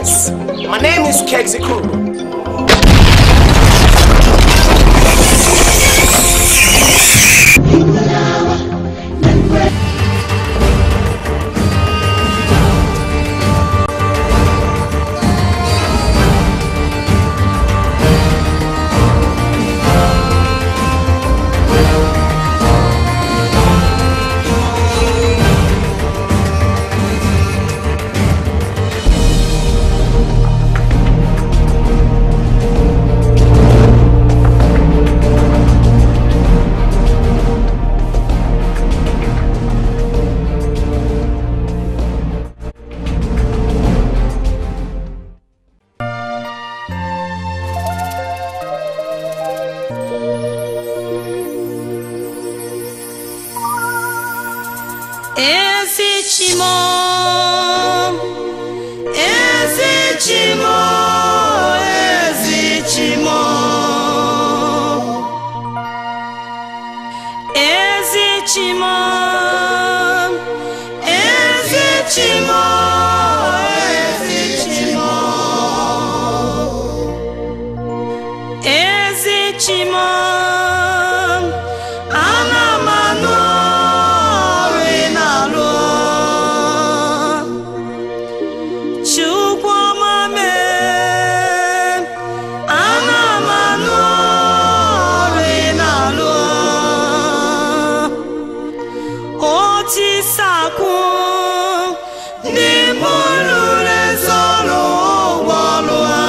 Yes, my name is Kexikuru. ezi chimo ezi chimo ezi chimo ezi chimo ezi chimo ezi chimo ezi chimo ana m anụ ọrụ ị na-alụ chukwu ọma mee ana m anụ ọrụ ị na-alụ otisakwu ndị mụrụ rezọrụ ụgwọ ọlụ ha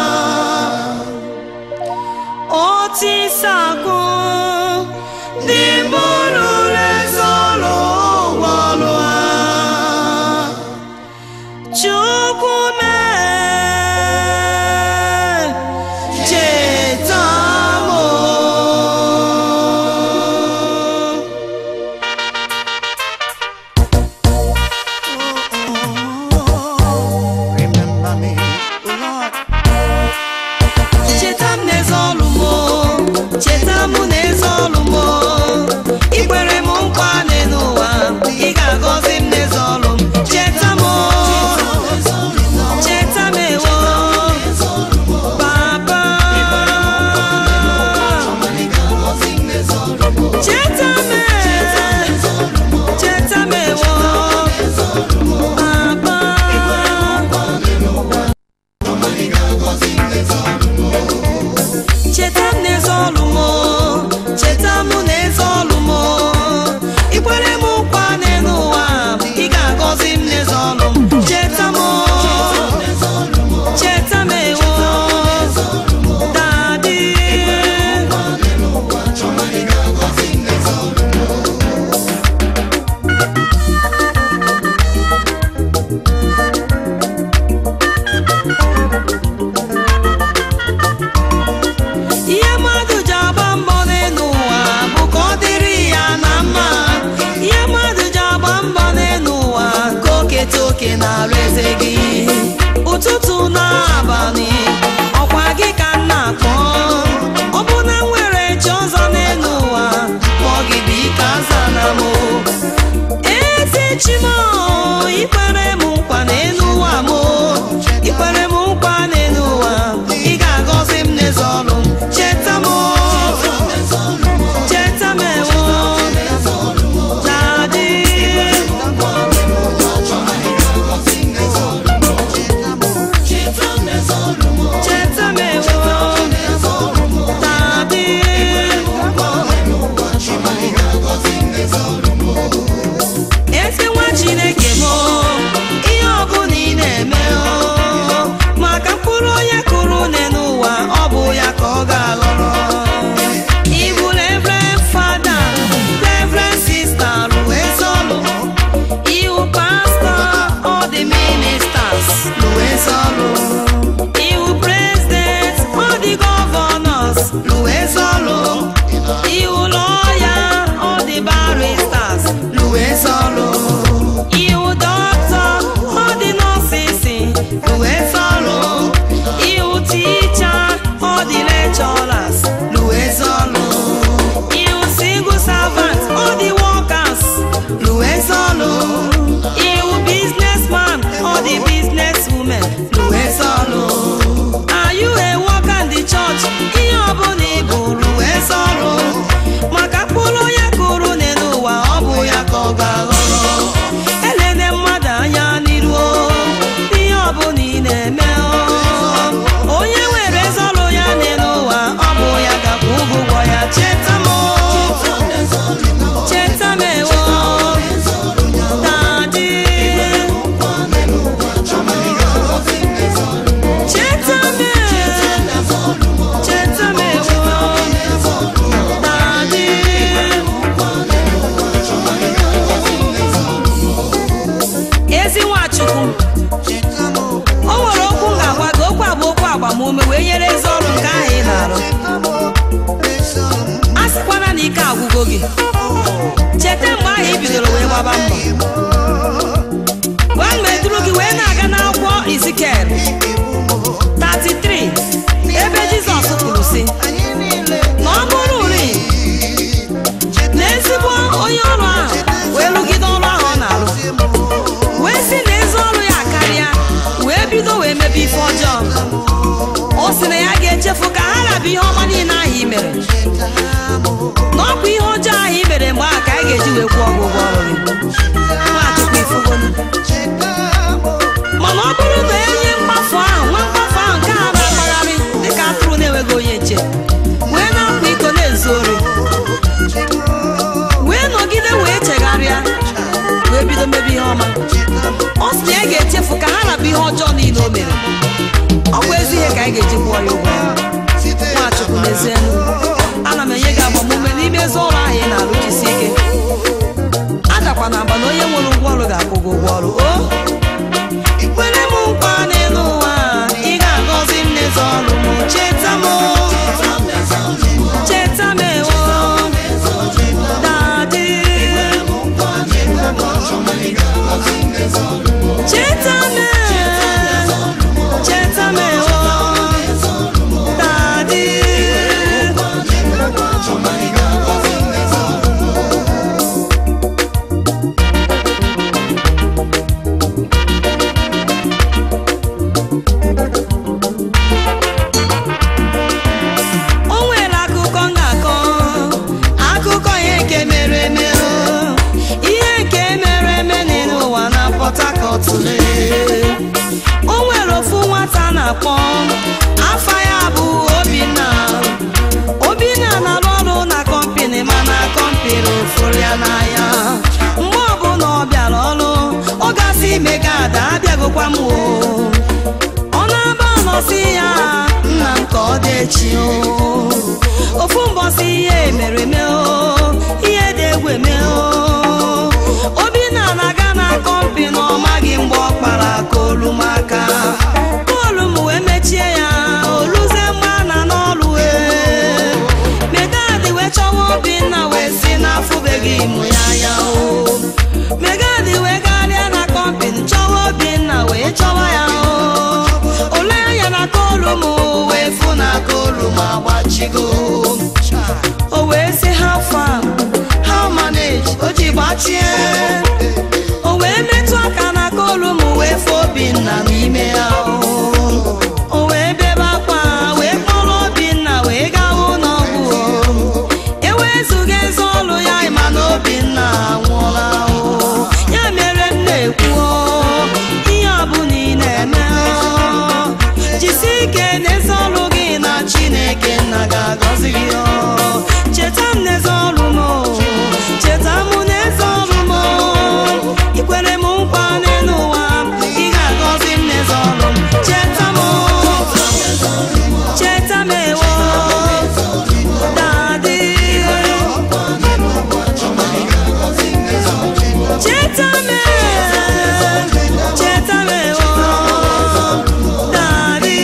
otisakwu ndị mụrụ rezọrụ ụgwọ ọlụ ha chukwu mee cheta m o. Remember me, Lord. cheta m n'eze ọlụ m o. cheta m n'eze ọlụ m o. ikwere m nkwa n'elu ụwa ị ga-agọzi m n'eze ọlụ m cheta m o. cheta m ewo papa cheta m cheta m ewo papa cheta m n'eze ọlụ m o, cheta m n'eze ọlụ m o. ikwere m nkwa n'elu ụwa ị ga-agọzi m n'eze ọlụ m cheta m o, cheta m ewo dadi ihe mmadụ ji agba mbọ n'elu ụwa bụ ka ọ dịrị ya na mma ihe mmadụ ji agba mbọ n'elu ụwa ka o keta oke na-arụ eze gị ụtụtụ na abalị ọkwa gị ka m na-akpọ ọ bụ na m nwere chi ọzọ n'elu ụwa kpọọ gị bụ ike aza na m ezi chimo ikwere m nkwa n'elu ụwa m ikwere m nkwa n'elu ụwa ị ga-agọzi m n'eze ọlụ m cheta m cheta m ewo na-adị cheta m ewo na-adị ezi nwa chineke m ihe ọbụla ị na-eme o, maka mkpụrụ onye kụrụ une n'ụwa ọ bụ ya ka ọ ga-aghọrọ ibu reverend fada reverend sista ruo ezọlụ iwu pastọ ọ dị ministers ruo ezọlụ iwu president ọ dị gọvanọs ruo ezọlụ iwu lọya ọ dị baristas ruo ezọlụ iwu dọkịta ọ dị nọọsịsị ruo ezọlụ iwu ticha ọ dị lekchọras ruo ezọlụ iwu single servant ọ dị workers ruo ezọlụ iwu businessman ọ dị business women ruo ezọlụ ezugo gị cheta mgbe ahụ i bidoro wee gbaba mbọ gwa mgbe duru gị wee na-aga n'akwụkwọ izikel 33 ebe jizọs kwuru sị na ọ bụrụ uri na ezigbo onye ọrụ ahụ wee rụgide ọrụ ahụ ọ na-arụ wee sị na ezi ọrụ ya karịa wee bido wee mebe ife ọjọọ o sị na ya ga-echefu ka ha rabụ ihe ọma niile ahụ i mere na ọ bụ ihe ọjọọ ahụ i mere mgbe ahụ ka anyị ga-eji wee kwụọ gị ụgwọ ọrụ gị Nwachukwu ifugonu mana ọ bụrụ na enye mkpafu ahụ nwa mkpafu ahụ nke a na-akpagharị dịka atụrụ na-enweghị onye nche wee na-akwa iko na-ezu ori wee nọgide wee chegharịa wee bido mebe ihe ọma ọ sị na ya ga-echefu ka ha rabụ ihe ọjọọ niile o mere ọ bụ ezi ihe ka anyị ga-eji kwụọ ya ụgwọ nwachukwu n'ezienu ana m enye gị agbamume n'ime ezi ọrụ ahụ ị na-arụchisi ike adakwa na agba na onye nwere ụgwọ ọrụ ga-akwụ gị ụgwọ ọrụ o kwere m nkwa n'elu ụwa ị ga-agọzi m n'ezi ọrụ m cheta m cheta m ewo dadi cheta m cheta m ewo dadi o nwere akụkọ m ga-akọ akụkọ ihe nke mere eme o. ihe nke mere eme n'elu ụwa na Port Harcourt lee. o nwere ofu nwata na-akpọ afa ya bụ Obinna Obinna na-arụ ọrụ na kọmpini mana kọmpini fụrụ ya n'anya mgbe ọbụla ọ bịara ọrụ ọ gasị ime ka ada abịagokwa m o ọ na-aba nọsị ya nna m ka ọ dị echi o ofu mbọsị ihe mere eme o ihe dị egwu eme o obinna na-aga na kọmpi na ọ maghị mgbe ọ kpara kolu m aka kolu m wee mechie ya oluze mgbe a na n'ọrụ wee megadi wee chọwa obinna wee si n'afụbeghị mụ ya anya o megadi wee garịa na kọmpini chọwa obinna wee chọwa ya o ole anya na kolu m wee fụ na kolu m agbachigo o wee sị ha fam how manage o ji gbachie o wee metụ aka na kolu m wee fụ obinna n'ime ya o o wee bebe akwa wee kpọrọ obinna wee gawa ụlọọgwụ o ewezuga eze ọlụ ya ịma na obinna anwụọla o ya mere m na-ekwu o, ihe ọbụla ị na-eme o, jisi ike n'ezi ọlụ gị na chineke nna ga-agọzi gị o cheta m n'ezi ọlụ m o, cheta m n'ezi ọlụ m o. ikwere m nkwa n'elu ụwa ị ga-agọzi m n'ezi ọlụ m cheta m o, cheta m ewo dadi cheta m cheta m ewo dadi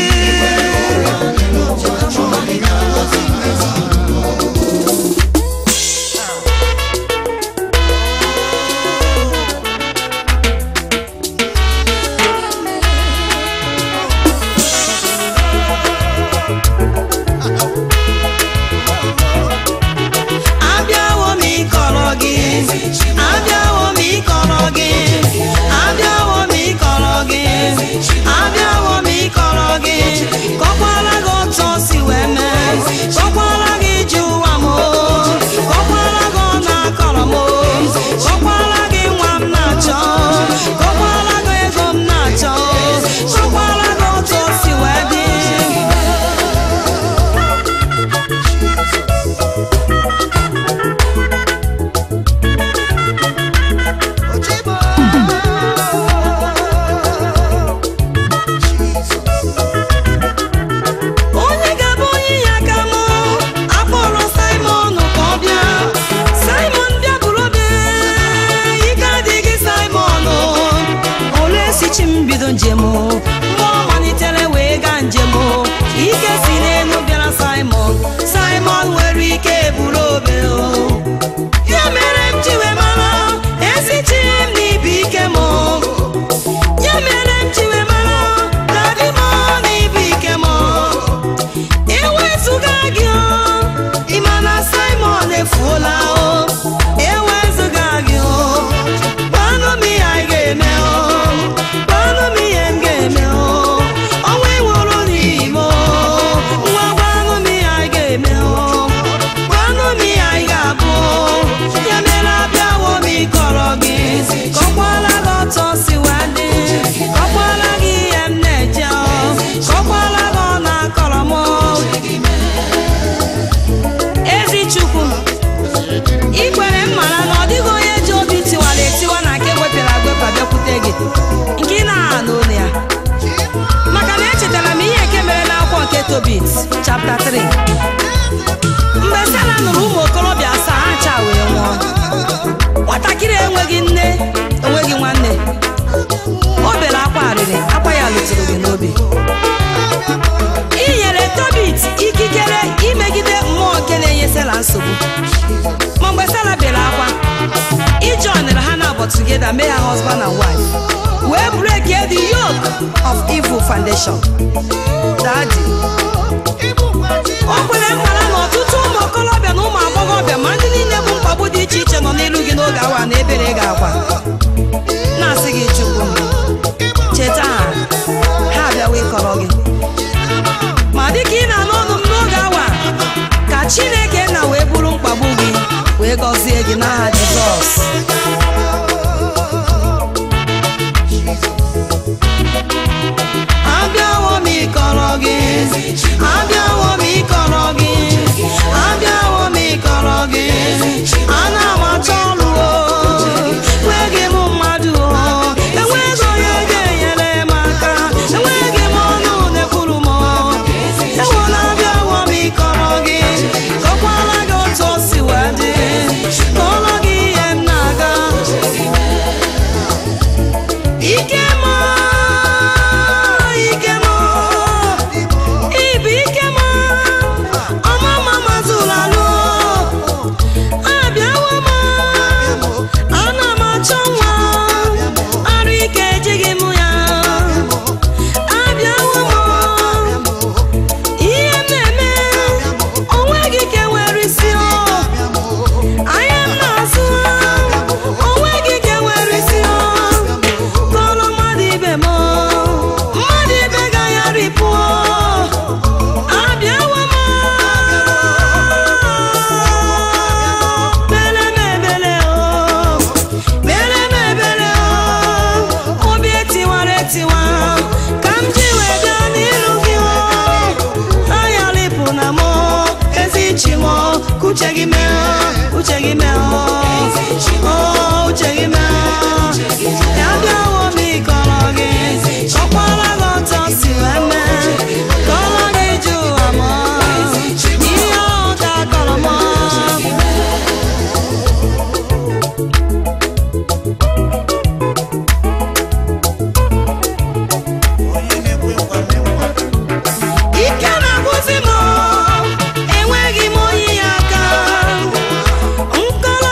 abịawo m ịkọrọ gị abịawo m ịkọrọ gị abịawo m ịkọrọ gị abịawo m ịkọrọ gị kọkwara gị otu o si wee mee kọkwara gị iji ụwa m o. kọkwara gị ọ na-akọrọ m o. kọkwara gị nwa m na-achọ kọkwara gị ego m na-achọ kọkwara gị otu o si wee dị onye ga-abụ onye ya aka m akpọrọ simon ka ọ bịa simon bịa bụrụ obe ike adịghị simon ole sichi m bido njem mgbe ọ malitere wee gaa njem ike si n'elu bịara simon simon nwere ike bụrụ obe o of evil foundation dadi o kwere nkwara na ọtụtụ ụmụ okorobịa na ụmụ agbọghọbịa ma ndị niile bụ mkpagbu dị iche iche nọ n'elu gị n'oge awa na ebere gị akwa na-asị gị chukwu cheta ha ha abịawa ịkọrọ gị ma dịka ị na-anụ ọnụ m n'oge awa ka chineke na wee bụrụ mkpagbu gị wee gọzie gị n'aha jizọs abịawo m ịkọrọ gị abịawo m ịkọrọ gị abịawo m ịkọrọ gị ana m achọ ọrụ o enweghị m mmadụ o enweghị onye ga-enyere m aka enweghị m ọnụ na-ekwuru m enwela abịawo m ịkọrọ gị kọkwara gị otu o si wee dị kọrọ gị ihe m na-aga ike m ike m ibu ike m ọmama mazụrụ alụ abịawo m ana m achọ nwa arụ ike ejighị m ya abịawo m ihe m na-eme onweghị ike nwere isi o anya m na-azụ onweghị ike nwere isi o kọrọ mmadụ ibe m mmadụ ibe gaghara pụọ abịawo m mere m ebere o mere m ebere o obi etiwara etiwa ka m ji wee bịa n'iru gị o anya lipụ na m ezi chi m ka uche gị mee uche gị mee o uche gị mee ya bịawo m ịkọrọ gị kọkwara gị ọtọ si wee mee kọrọ gị ju ụwa m ihe ọ ka kọrọ m onye na-ekwe nkwa na-ekwe ike na-agwụzi m enweghị m onye ya aka nkọrọ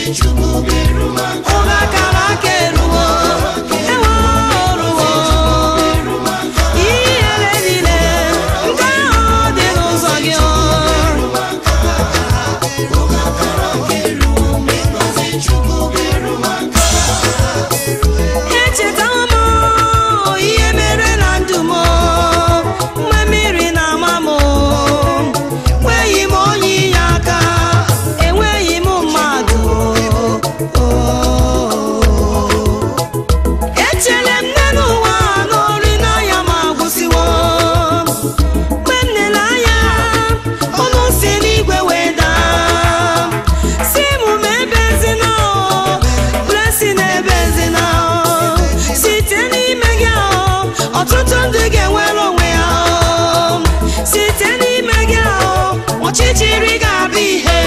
oge akara aka eruwo ewe oruwo ihere niile nke ahụ dị n'ụzọ gị o. echetawo m ihe mere na ndụ m mgbe mmiri na-ama m enweghị m onye inye aka enweghị m mmadụ echere m nne n'ụwa n'ori n'anya ma gwụsịwo mgbe m lere anya ọnụ si n'igwe wee daa si m ma ebezina blessing ebezina site n'ime gị ahụ ọtụtụ ndị ga-enwere onwe ya ahụ. site n'ime gị ahụ ọchịchịrị ga-abụ ihe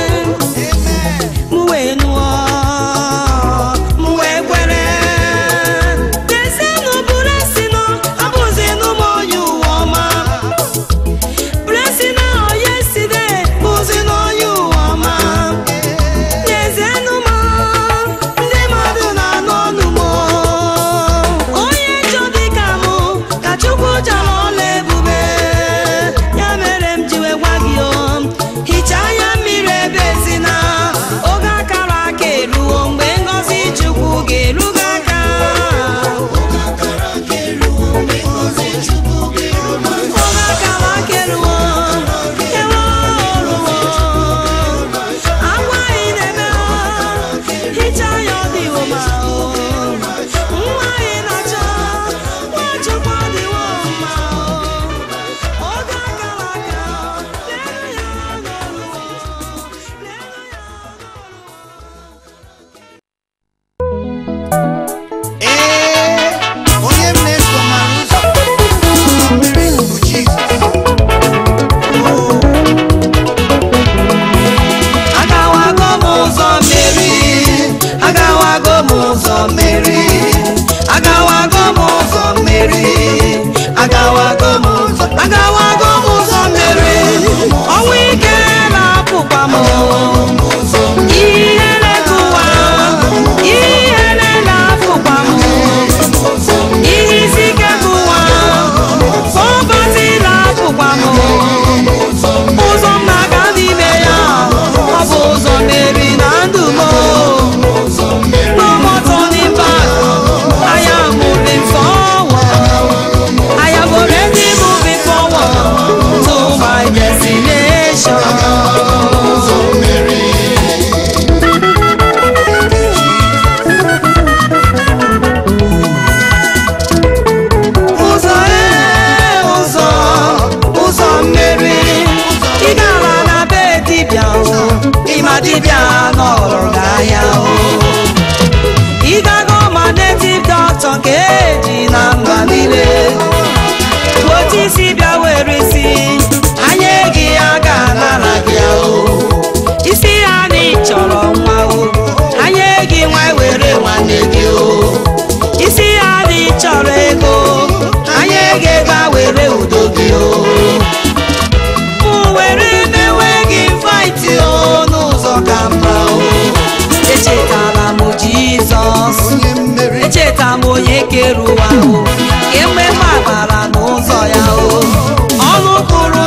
m wee nụọ m wee kwere lezienụ blessing abụzinụ m onye ụwa ọma blessing ahụ yesterday bụzi n'onye ụwa ọma n'ezienụ m ndị mmadụ na-anụ ọnụ m onye njọ dịka m ka chukwu jara ọla ebube ya mere m ji wee gwa gị o hichaa anya mmiri ebe ezina oge akara aka eruo mgbe ngọzi chukwu ga-eru gị aka oge akara aka eruo ewe oruwo agwa anyị na-eme hicha ya ọ dịwo ma nwa anyị na-achọ nwachukwu ọ dịwo mma oge akara aka lere ya n'ọrụ lere ya Ee, onye m na-eso mara ụzọ mmiri bụ Jizọs. Oo, agawago m ụzọ mmeri agawago m ụzọ mmeri agawago m ụzọ mmeri agawago m ụzọ agawago m ụzọ mmeri ọnwụ ike na-apụkwa m ihere kụwa ihere na-apụkwa m ihe isi ike kụwa pọpati na-apụkwa m ụzọ m na-aga n'ime ya ọ bụ ụzọ mmeri na ndụ m no more turning back I am moving forward I am already moving forward to my destination ụzọ ee ụzọ ụzọ mmeri ị gara na be dibịa o ịma dibịa nọrọ gị ahịa o ị gago ma native doctor nke eji na mba niile otu isi bịa were isi anya gị ya ga-anara gị ya o isi ya na ị chọrọ nwa o anya gị nwa were nwanne gị o isi ya na ị chọrọ ego anya gị ga were udo gị o m were mewe gị fight o n'ụzọ ka mma o echetara m jizọs onye mmeri echeta m onye kere ụwa o ememe agbara n'ụzọ ya o ọnụ kwuru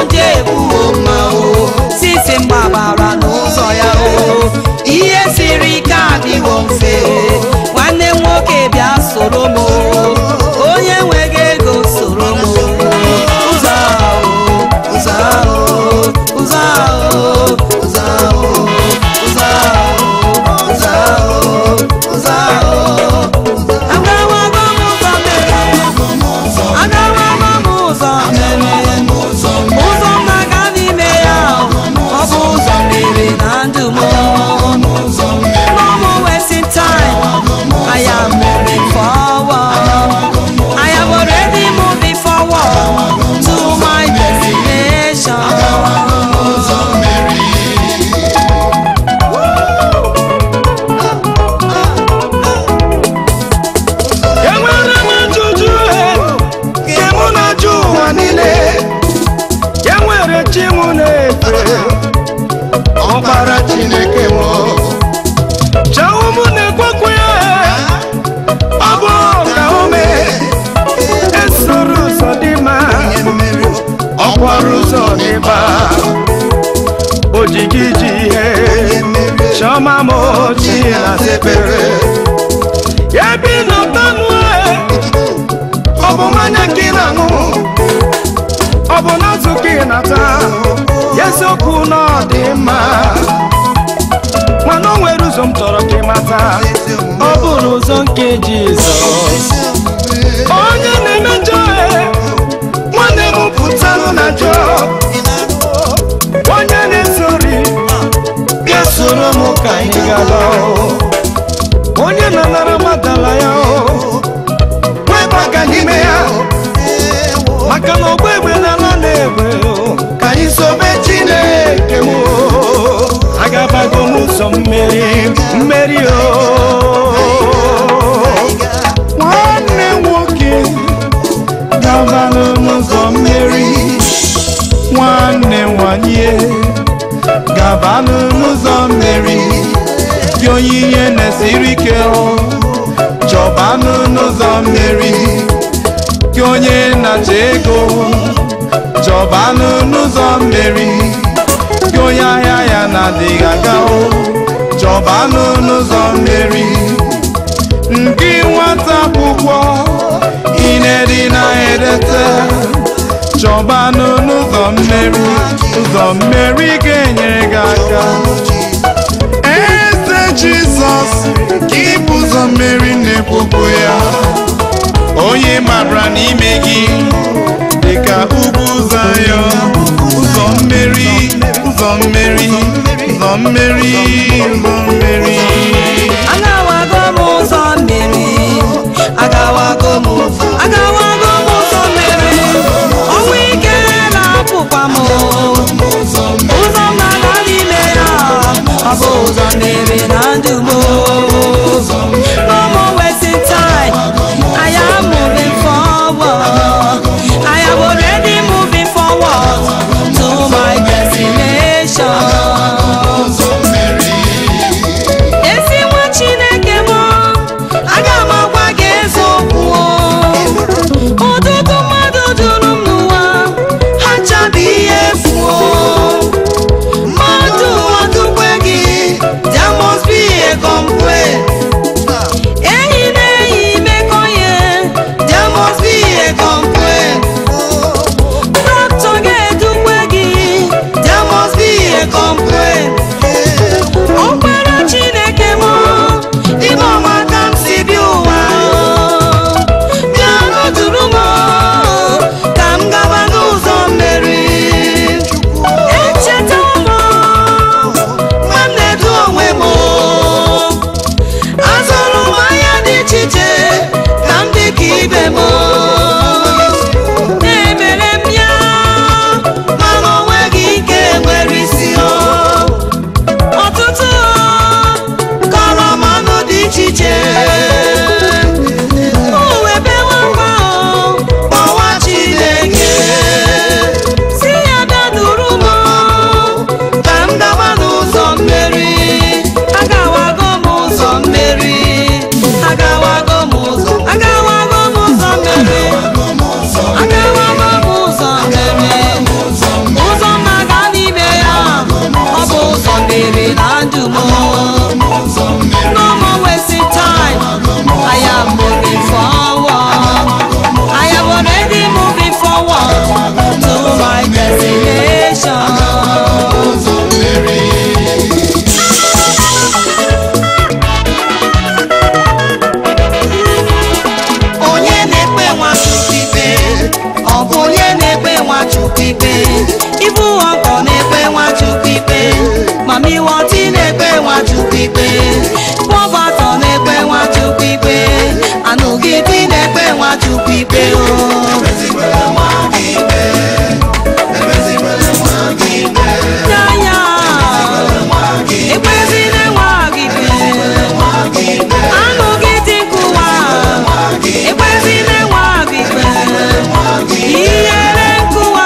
ji gị ji ihe chiọma m ochie na sekpere ya bi n'ụtanụ ọ bụ mmanya ka ị na-aṅụ ọ bụ n'azụ ka ị na-ata ya eziokwu na ọ dị mma mana o nwere ụzọ m chọrọ ka ị mata ọ bụrụ ụzọ nke jizọs onye na-eme njọ e, nwanne m pụtanụ na njọ onye na-esori bịa soro m ka anyị gaba onye na-anara madala ya o webaga n'ime ya maka na ọgba egbe n'ala na-egbe o, ka anyị sobe chineke m o. agabago m ụzọ mmeri mmeri o nwanne nwoke gabanụ n'ụzọ mmeri nwanne nwanyị gabanụ n'ụzọ mmeri gị onyinye na-esiri ike o chọbanụ n'ụzọ mmeri gị onye na-achọ ego chọbanụ n'ụzọ mmeri gị onye ahịa ya na-adịghị aga o chọbanụ n'ụzọ mmeri ndị nwata akwụkwọ ị na-edi na-edete chọbanụ n'ụzọ mmeri ụzọ mmeri ga-enyere gị aka eze jizọs ka ịbụ ụzọ mmeri na-ekwupụ ya onye mara n'ime gị dịka ugwu zayọ ụzọ mmeri ụzọ mmeri ụzọ mmeri ụzọ mmeri agawago m ụzọ mmiri agawago m agawago m ụzọ mmiri ọnwụ ike na-apụkwa m ụzọ m na-aga n'ime ya ọ bụ ụzọ mmiri na ndụ m no more wasting time I am moving forward I am already moving forward to my destination ezi nwa chineke m aga m agwa gị eziokwu ụtụtụ mmadụ juru m n'ụwa ha chabi ihe efu mmadụ ọdụkwe gị there must be a complaint enyi na enyi mekọ ihe there must be a complaint dọkịta ga-edukwe gị there must be a complaint ọkpara chineke m ime ọma ka m si bi ụwa bịa nụdụrụ m ka m gaba n'ụzọ mmeri echeta m ma m na-edu onwe m azụrụ m ahịa dị iche iche ka m dị ka ibe m na-emere m ya mana o nweghị ike nwere isi o ọtụtụ kọrọmanụ dị iche iche uwebewa kpọwa chineke si ya bịa duru m ka m gaba n'ụzọ mmeri agawago m ụzọ mmeri agawago m ụzọ agawago m ụzọ mmeri agawago m ụzọ mmeri ụzọ na-aga n'ime ya ọ bụ ụzọ mmiri na ndụ m no more wasting time I am moving forward I am already moving forward to my destination onye na-ekpe nwachukwu ikpe ọ bụ onye na-ekpe nwachukwu ikpe ibu ọkọ na-ekpe nwachukwu ikpe mamiwọti na-ekpe nwachukwu ikpe pọbatọ na-ekpe nwachukwu ikpe anụgidi na-ekpe nwachukwu ikpe o ya ekpezina nwa gị ikpe anụgidi nkụwa ekpezina nwa gị ikpe ihere nkụwa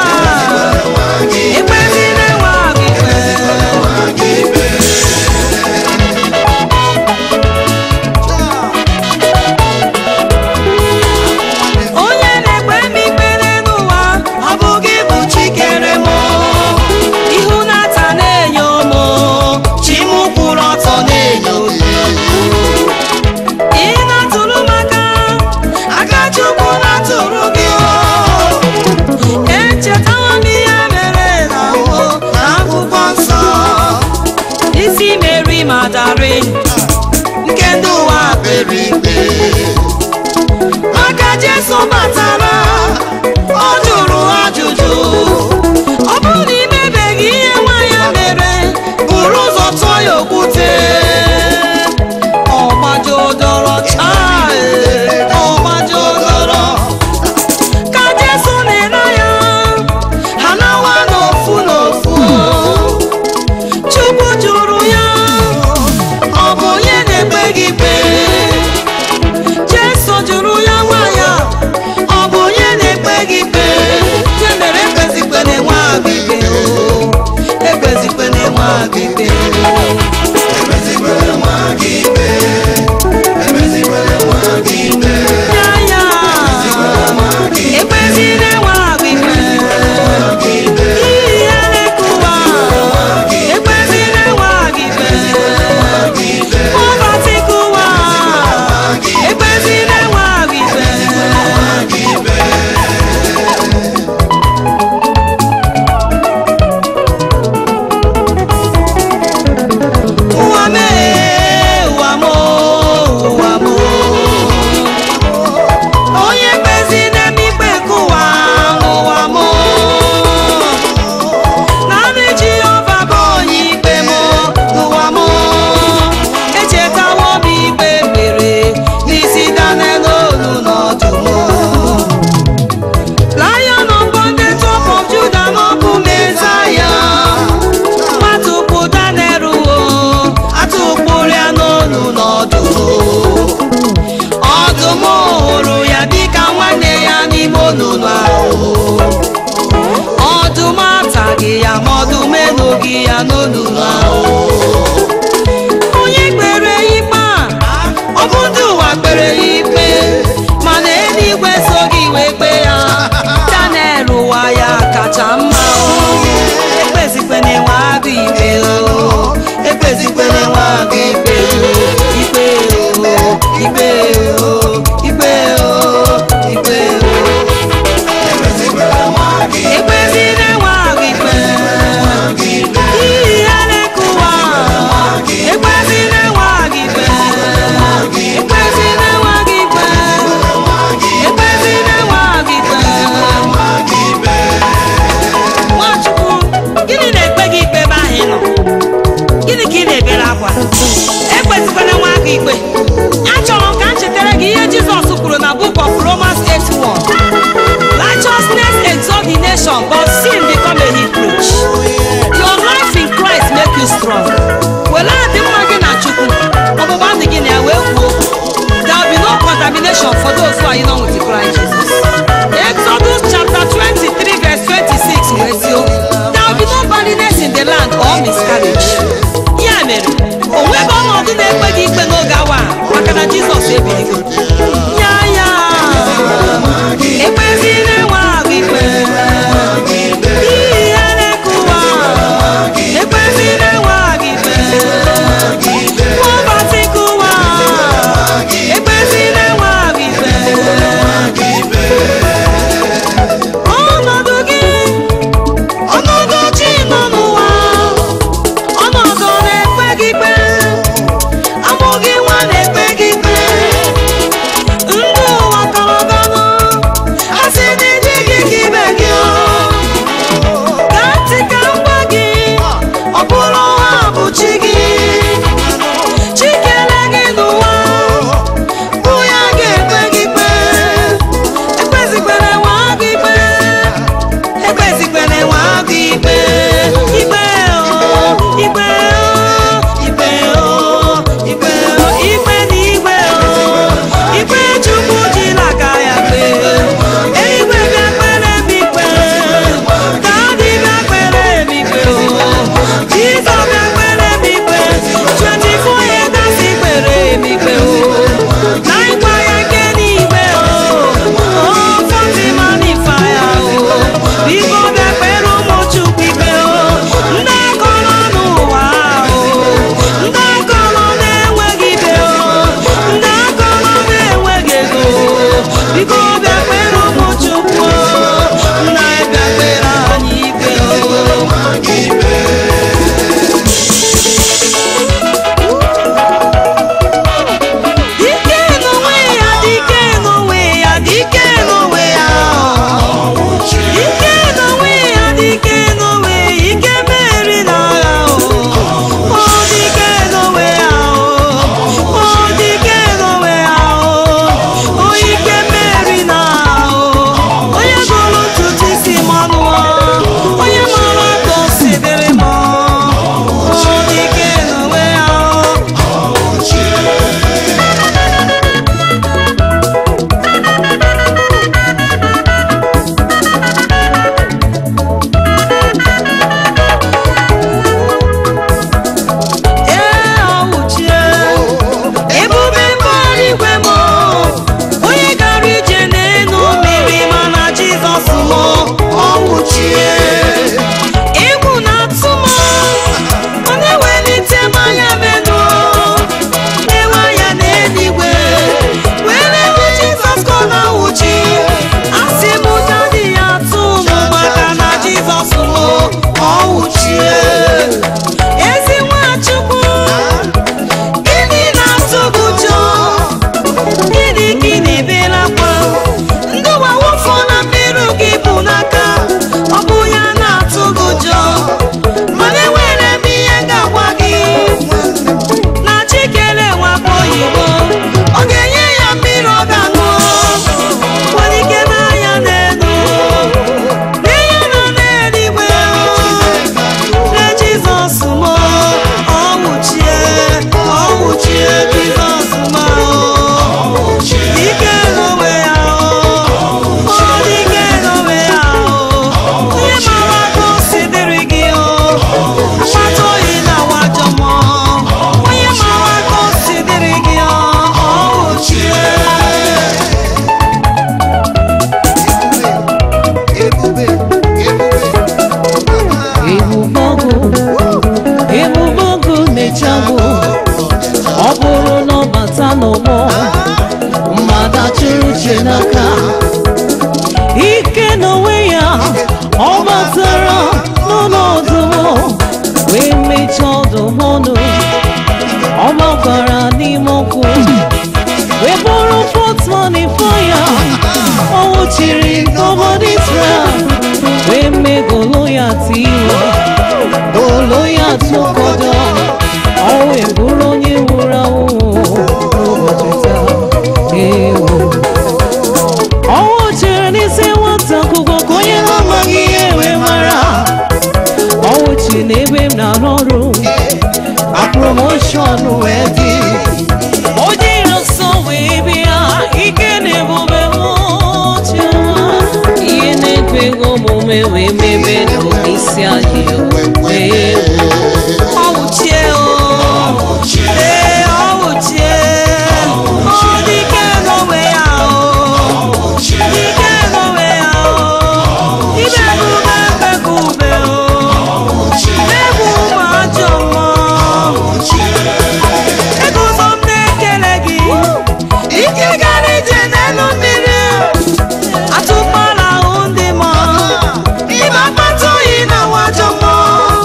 ekpezina nwa gị ikpe nke ndị ụwa kpere ikpe maka jesu batara ọ jụrụ ajụjụ ọ bụrụ na imebeghị ihe nwa ya mere buru ụzọ tụọ ya okwute ọgbajodoro chai ọgbajodoro ka jesu na-ere ya ha nawa n'ofu n'ofu chukwu jụrụ ya ọ bụ onye na-ekpe gị ikpe jesu jụrụ ya nwa ya ọ bụ onye na-ekpe gị ikpe ya mere ekpezikpe na-enwe agụ ikpe o ekpezikpe na-enwe agụ ikpe ya ya ekpezi na-enwe agụ ikpe ihe ya na-ekuwa ekpezi na-enwe agụ ikpe Poverty kuwa ekpezi na-enwe agụ ikpe ụwa mee ụwa m ụwa m onye kpezi na-eme ikpe nke ụwa n'ụwa m naanị jehova bụ onye ikpe m n'ụwa m echetawo m ikpe mere n'isi danel olu n'ọdụm lion of the top of judah n'ọbụ mezaya atụkpụ danel o atụkpụrụ ya n'olu n'ọdụm ọdụm hụrụ ya dịka nwanne ya n'ime onunu ahụ ọdụm ataghị ya ma ọdụm enughị ya n'olulu ahụ onye kpere ikpe a ọ bụ ndị ụwa kpere ya ikpe mana eluigwe soghị wee kpee ya danel ụwa ya kacha mma o. ekpezikpe na-enwe agụ ikpe o ekpezikpe na-enwe agụ ikpe o ikpe o ikpe o ikpe o ikpe o ekpezi na-enwe agụ ikpe ihe ya na-ekuwa ekpezi na-enwe agụ ikpe ekpezi na-enwe agụ ikpe ekpezi na-enwe agụ ikpe nwachukwu gịnị na-ekpe gị ikpe ebe ahụ ị nọ gịnị ka ị na-ebere akwa ekpezikwala nwa aka ikpe achọrọ m ka m chetara gị ihe jizọs kwuru na book of romans 8:1 righteousness exalt the nation but sin become a reproach your life in christ make you strong were adị mma gị na chukwu ọgbụgba ndụ gị na ya wee kwuo there will be no contamination for those who are in with Christ Jesus. Exodus chapter 23 verse 26 wee sị o, there will be no barrenness in the land or miscarriage. Ya mere, o nweghị ọnọdụ na-ekpe gị ikpe n'oge awa a, maka na Jizọs ebiligo. Ya ya, ekpezi na-enwe agụ ikpe. Ihe ya na-ekuwa, ekpezi na-enwe agụ ikpe. Poverty kuwa, ekpezi na-enwe agụ ikpe. ọnọdụ gị ọnọdụ chi nọ n'ụwa ọnọdụ na-ekpe gị ikpe amụghị nwa na-ekpe gị ikpe ọnụ ọ gbakwara n'ime ọkụ wee bụrụ fọtmọni fọya ọ nwụchiri n'obodo Israel wee mee Goloyat iwe Goloyat ụkọdọ ọ wee bụrụ onye nwụrụ anwụ n'ụbọchị taa ewo ọnwụ chere n'isi nwata akwụkwọ ka onye na-amaghị ihe wee mara ọnwụ chi n'ebe m na-arụ ọrụ promoshọn wee dị onye iro nsọ wee bịa ike na-ebube chiọma ihe na-ekweghị omume wee mebe n'isi anyị wee ọwụchie o ee ọwụchie ọ dike n'onwe ya o dike n'onwe ya o ibegube mbegube o egwu ụmụ ajọ mmụọ eguzo m na-ekele gị ike gara ije n'elu mmiri atụkpala ahụ ndị mmụọ ịba akpata oyi na wajọ mmụọ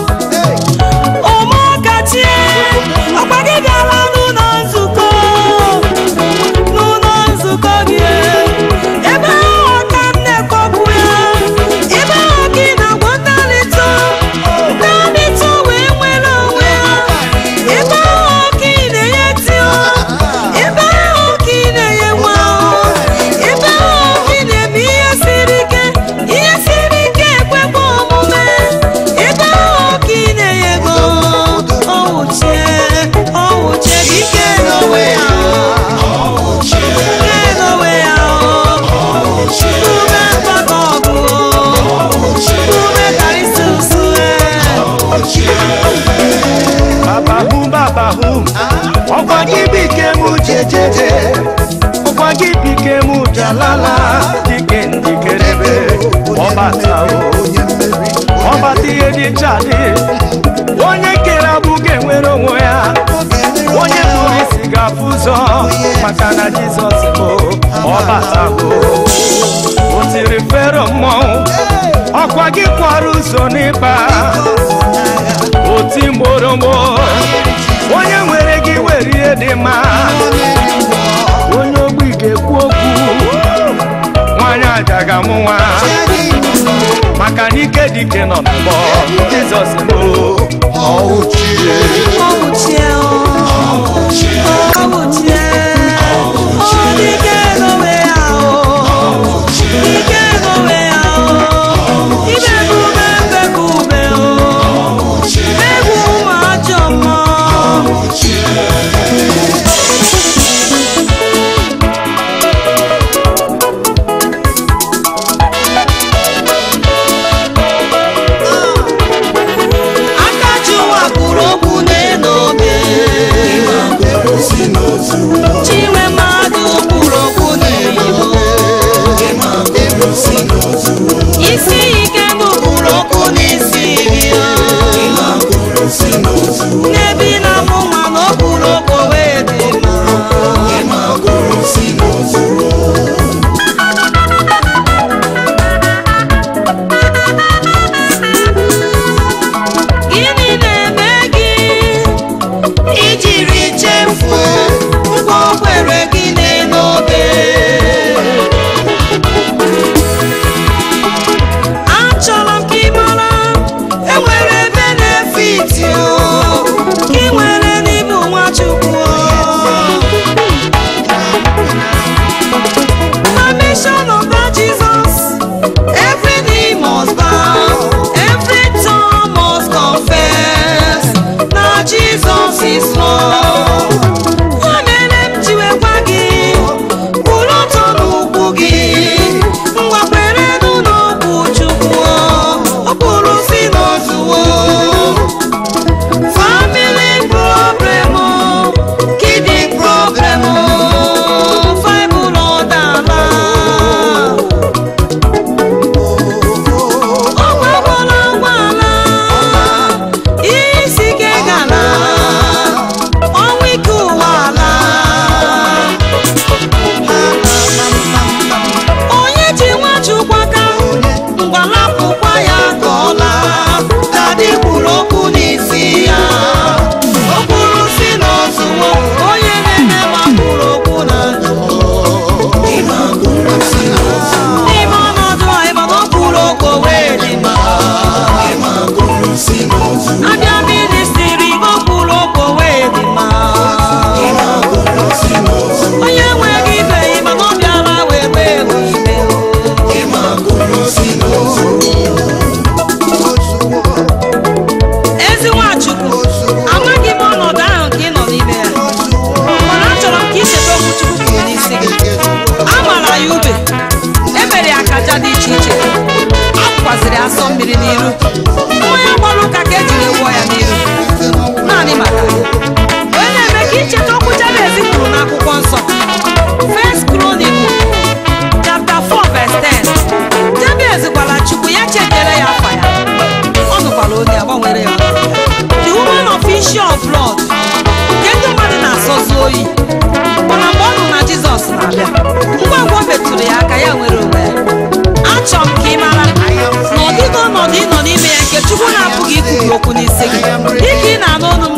ụmụkachie ọkwa gị bịara n'ụlọ nzukọ n'ụlọ nzukọ gị ebe ahụ ka m na-ekpọpụ ya ebe ahụ ka ị na-agwa ndị alịtụ ndị alịtụ wee nwere onwe ha ebe ahụ ka ị na-enye tio ebe ahụ ka ị na-enye nwa ahụ ebe ahụ ka ị na-eme ihe siri ike ihe siri ike ekwekwa omume ebe ahụ ka ị na-enye ego ọwụchie ọwụchie gị ike n'onwe ya ike n'onwe ya ume mgbakọ ọgụ ume karịsị usu babahu babahu ọkwa gị bike m jejeje ọkwa gị bike m jalala dike ndikerebe ọbata o ọbata ihe dị chadị onye kere abụ ga-enwere onwe ya onye kpụrụ isi ga-afụ ụzọ maka na jizọs bụ ọbata o o tiri fero mmọnwụ ọkwa gị kwara ụzọ n'ịba oti mgboromgbo onye nwere gị were ihe dị mma onye ogbi ga-ekwu okwu nwanyị aja ga-amụ nwa maka na ike dike nọ n'ụgbọ jizọs bụ ọwụchie ọwụchie ọwụchie ọ dike n'onwe ya o ike n'onwe ya o ibegube mbegube o egwu ụmụ ajọ mmụọ aka ji ụwa kwuru okwu n'elu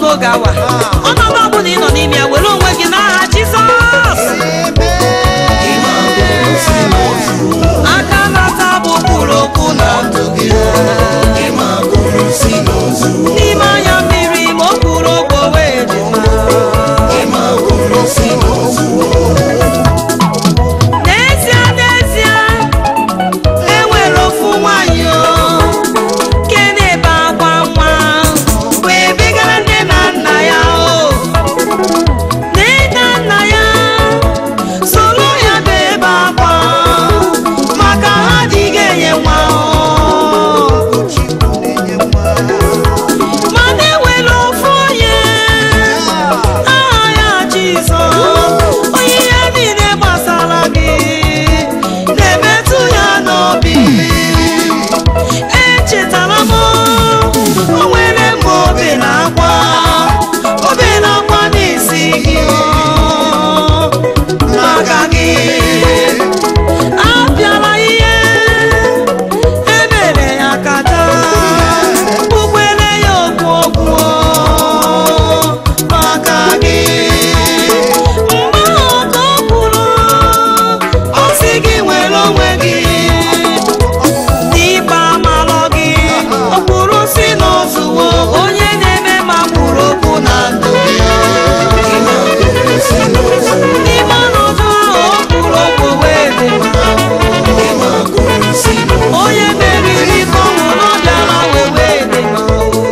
oge awa ọnọdụ ọbụla ị nọ n'ime ya were onwe gị n'aha jizọs aka nata bụ kwuru okwu na ndụ gị n'ime anya mmiri ma o kwuru okwu wee dị mma n'ezie n'ezie enwere ofu nwanyị o nke na-ebe akwa nwa wee bigara nne na nna ya o nne na nna ya soro ya bebe akwa maka ha adịghị enye nwa o mana enwere ofu onye aha ya Jizọs onye ihe niile gbasara gị na-emetụ ya n'obi echetara m o nwere mgbe obe na-akwa obe na-akwa n'isi gị maka gị abịala ihe emere ya kata ugbele ya okwu okwu maka gị mgbe ahụ ka o kwuru ọ sị gị nwere onwe gị n'ikpe amalọ gị o kwuru si n'ozuwo onye na-eme ma kwuru okwu na ndụ ya n'ime ọnọdụ ahụ o kwuru okwu wee dị mma onye meriri ka ọ nwụrụ ọ bịara wee wee dị mma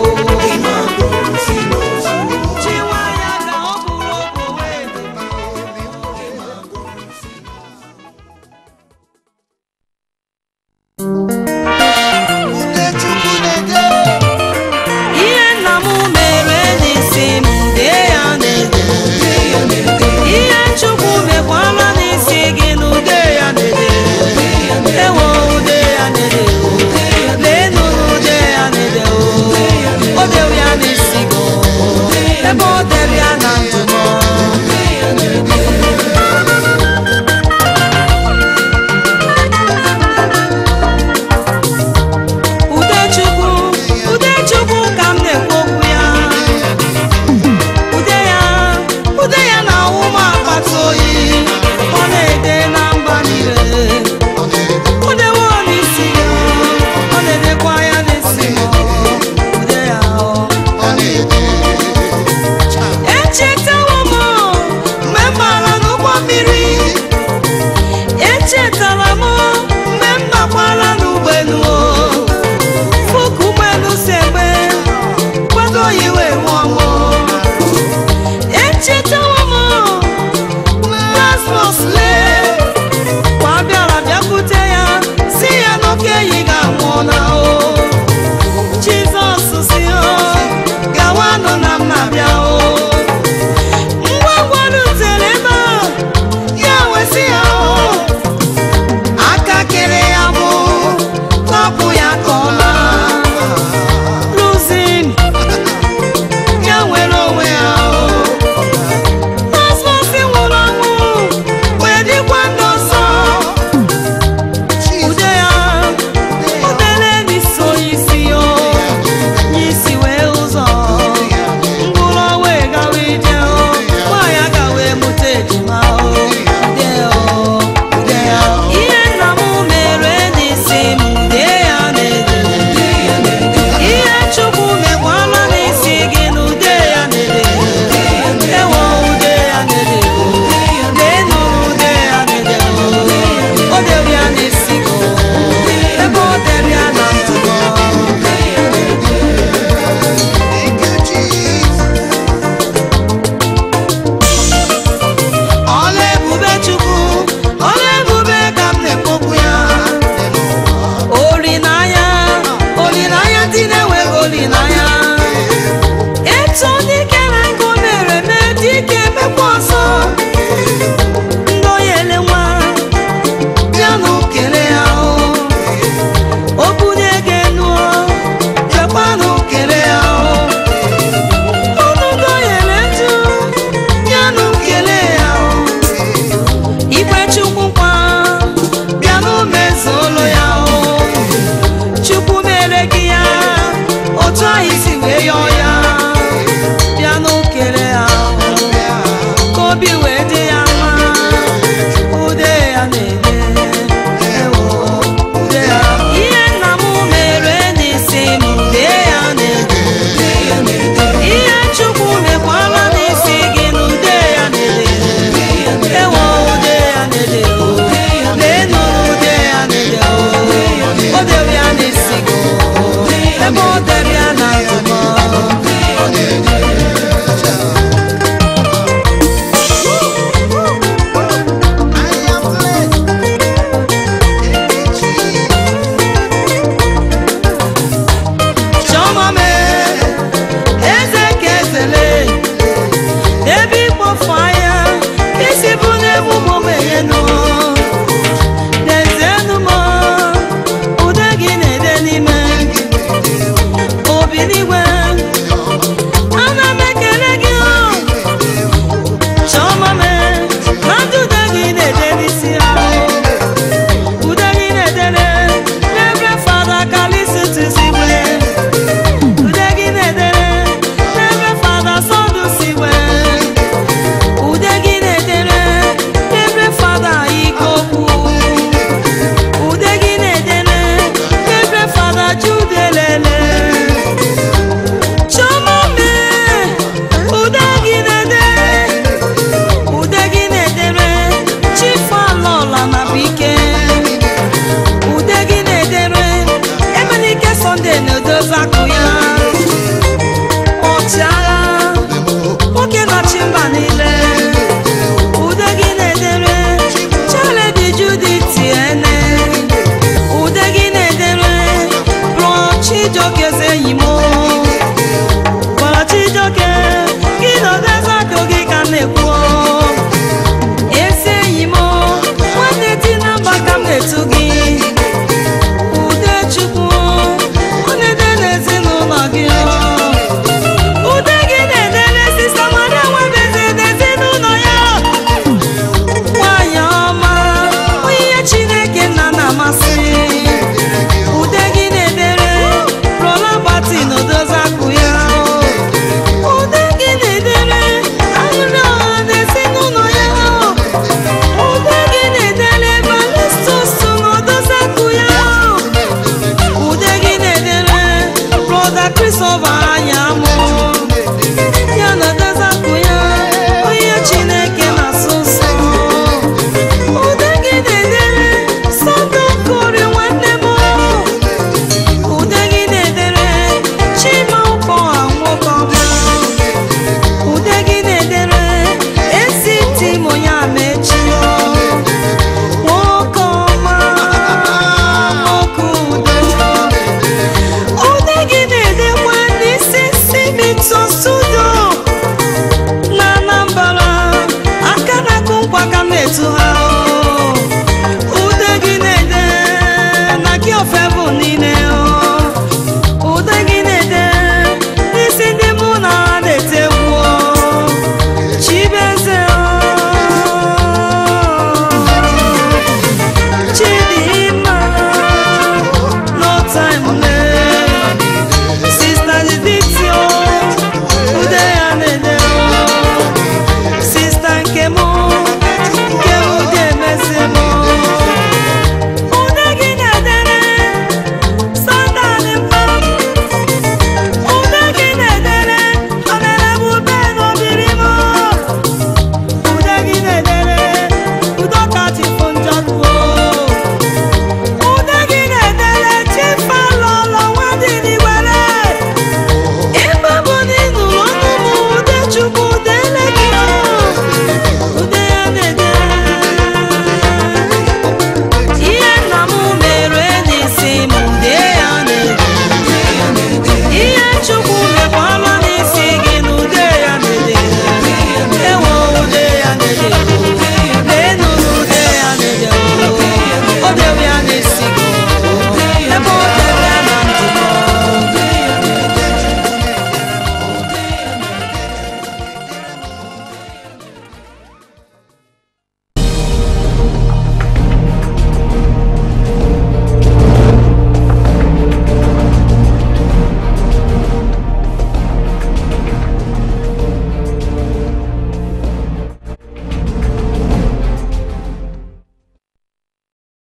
chiwa ya ka ọ kwuru okwu wee dị mma Udechukwu na-ede ihe nna m mere n'isi m dee ya n'ede ihe chukwu mekwara n'isi gị na ude ya n'ede ewo ude ya n'ede leenụ na ude ya n'ede o dewe ya n'isi gị ebe o dere ya na ntụmọ Udechukwu Udechukwu ka m na-ekwu okwu ya ude ya ude ya na-awụ m akpata oyi ọ na-ede na mba niile o dewe n'isi ya ọ na-edekwa ya n'isi m ude ya echetawo m mgbe m bara n'ụgbọ mmiri echetara m mgbe m bakwara n'ụgbọelu fụka ụgbọelu si egbe kwado yiwe nwe ọnwụ echeta